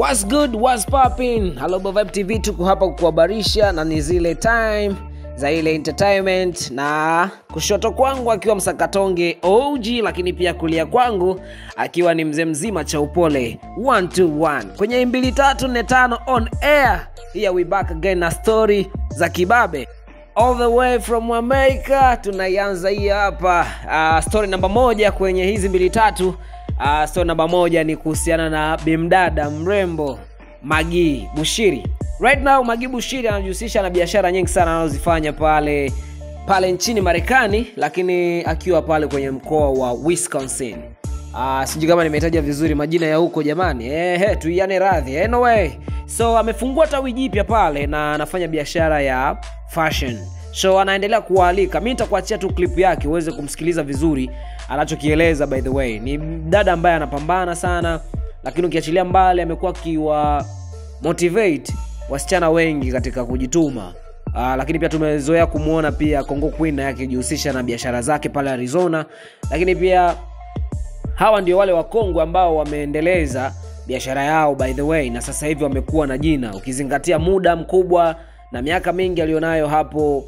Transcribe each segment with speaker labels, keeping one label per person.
Speaker 1: What's good, what's popping? Hello Vibe TV tuko hapa kukuhabarisha na ni zile time za ile entertainment na kushoto kwangu akiwa msakatonge OG lakini pia kulia kwangu akiwa ni mzee mzima cha upole 121 kwenye mbili tatu nne tano on air here we back again na story za kibabe all the way from America tunaianza hii hapa uh, story namba moja kwenye hizi mbili tatu uh, story namba moja ni kuhusiana na bimdada mrembo Magi Bushiri right now Magi Bushiri anajihusisha na biashara nyingi sana anazozifanya pale pale nchini Marekani lakini akiwa pale kwenye mkoa wa Wisconsin Uh, sijui kama nimetaja vizuri majina ya huko jamani ehe tuiane radhi anyway so amefungua tawi jipya pale na anafanya biashara ya fashion so anaendelea kuwaalika mi nitakuachia tu clip yake uweze kumsikiliza vizuri anachokieleza by the way ni dada ambaye anapambana sana lakini ukiachilia mbali amekuwa akiwa motivate wasichana wengi katika kujituma Uh, lakini pia tumezoea kumwona pia Congo Queen naye akijihusisha na biashara zake pale Arizona, lakini pia hawa ndio wale wakongwe ambao wameendeleza biashara yao by the way, na sasa hivi wamekuwa na jina, ukizingatia muda mkubwa na miaka mingi aliyonayo hapo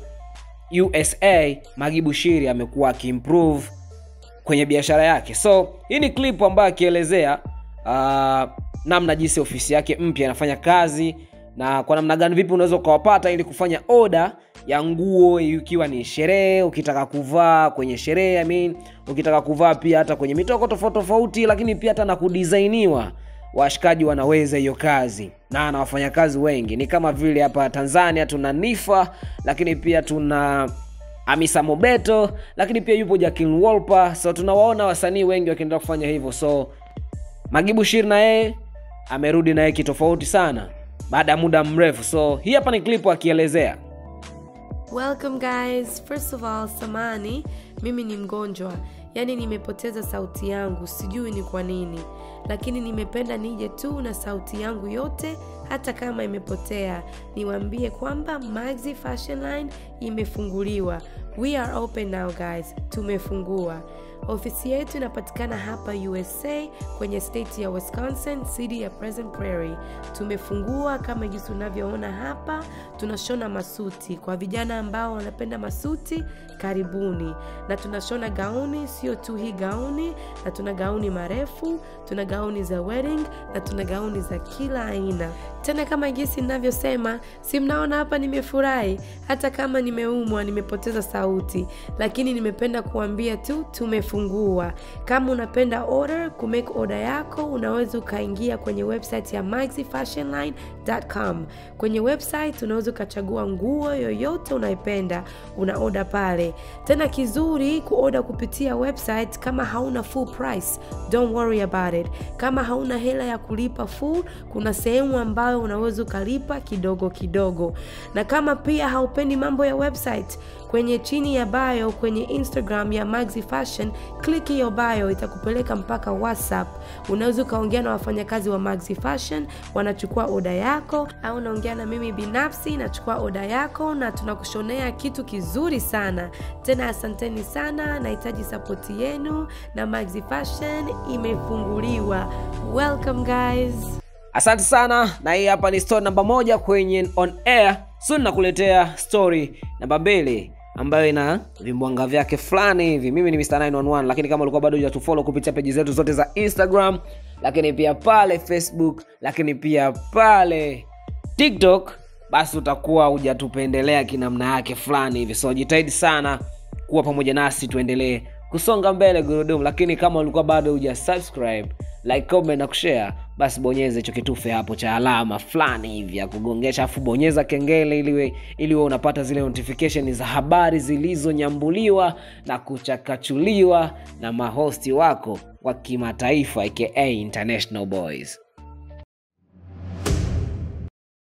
Speaker 1: USA. Magi Bushiri amekuwa akiimprove kwenye biashara yake. So hii ni clip ambayo akielezea uh, namna jinsi ofisi yake mpya inafanya kazi na kwa namna gani vipi unaweza ukawapata ili kufanya oda ya nguo ikiwa ni sherehe ukitaka kuvaa kwenye sherehe I mean, ukitaka kuvaa pia hata kwenye mitoko tofauti tofauti lakini pia hata na kudisainiwa washikaji wanaweza hiyo kazi na na wafanyakazi wengi ni kama vile hapa tanzania tuna nifa lakini pia tuna amisa mobeto lakini pia yupo jakin wolper so tunawaona wasanii wengi wakiendelea kufanya hivyo so magibu shir na yeye amerudi naye kitofauti sana baada ya muda mrefu so hii hapa ni klipu akielezea
Speaker 2: Welcome guys. First of all, samani, mimi ni mgonjwa, yaani nimepoteza sauti yangu, sijui ni kwa nini, lakini nimependa nije tu na sauti yangu yote, hata kama imepotea, niwaambie kwamba Maxi Fashion Line imefunguliwa. We are open now guys, tumefungua. Ofisi yetu inapatikana hapa USA kwenye state ya Wisconsin, city ya Pleasant Prairie. Tumefungua kama jinsi unavyoona hapa, tunashona masuti kwa vijana ambao wanapenda masuti, karibuni. Na tunashona gauni, sio tu hii gauni, na tuna gauni marefu, tuna gauni za wedding na tuna gauni za kila aina. Tena kama jinsi ninavyosema, si mnaona hapa nimefurahi, hata kama nimeumwa, nimepoteza sauti, lakini nimependa kuambia tu tumefungua. Kama unapenda order, kumake order yako, unaweza ukaingia kwenye website ya maxifashionline.com. Kwenye website unaweza ukachagua nguo yoyote unaipenda, una order pale. Tena kizuri kuoda kupitia website, kama hauna full price, don't worry about it. Kama hauna hela ya kulipa full, kuna sehemu ambayo unaweza ukalipa kidogo kidogo. Na kama pia haupendi mambo ya website, kwenye chini ya bio kwenye Instagram ya Maxi Fashion, click hiyo bio itakupeleka mpaka WhatsApp. Unaweza ukaongea na wafanyakazi wa Maxi Fashion, wanachukua oda yako, au unaongea na mimi binafsi, nachukua oda yako na tunakushonea kitu kizuri sana. Tena asanteni sana, nahitaji sapoti yenu na Maxi Fashion imefunguliwa. Welcome guys.
Speaker 1: asante sana na hii hapa ni story namba moja kwenye on air soon nakuletea story namba mbili ambayo ina vimbwanga vyake fulani hivi mimi ni Mr. 911 lakini kama ulikuwa bado hujatufollow kupitia peji zetu zote za instagram lakini pia pale facebook lakini pia pale tiktok basi utakuwa hujatupendelea kinamna yake fulani hivi so jitahidi sana kuwa pamoja nasi tuendelee kusonga mbele gurudumu lakini kama ulikuwa bado huja subscribe like comment na kushare basi bonyeza hicho kitufe hapo cha alama fulani hivi ya kugongesha afu bonyeza kengele ili ili uwe unapata zile notification za habari zilizonyambuliwa na kuchakachuliwa na mahosti wako wa kimataifa aka international boys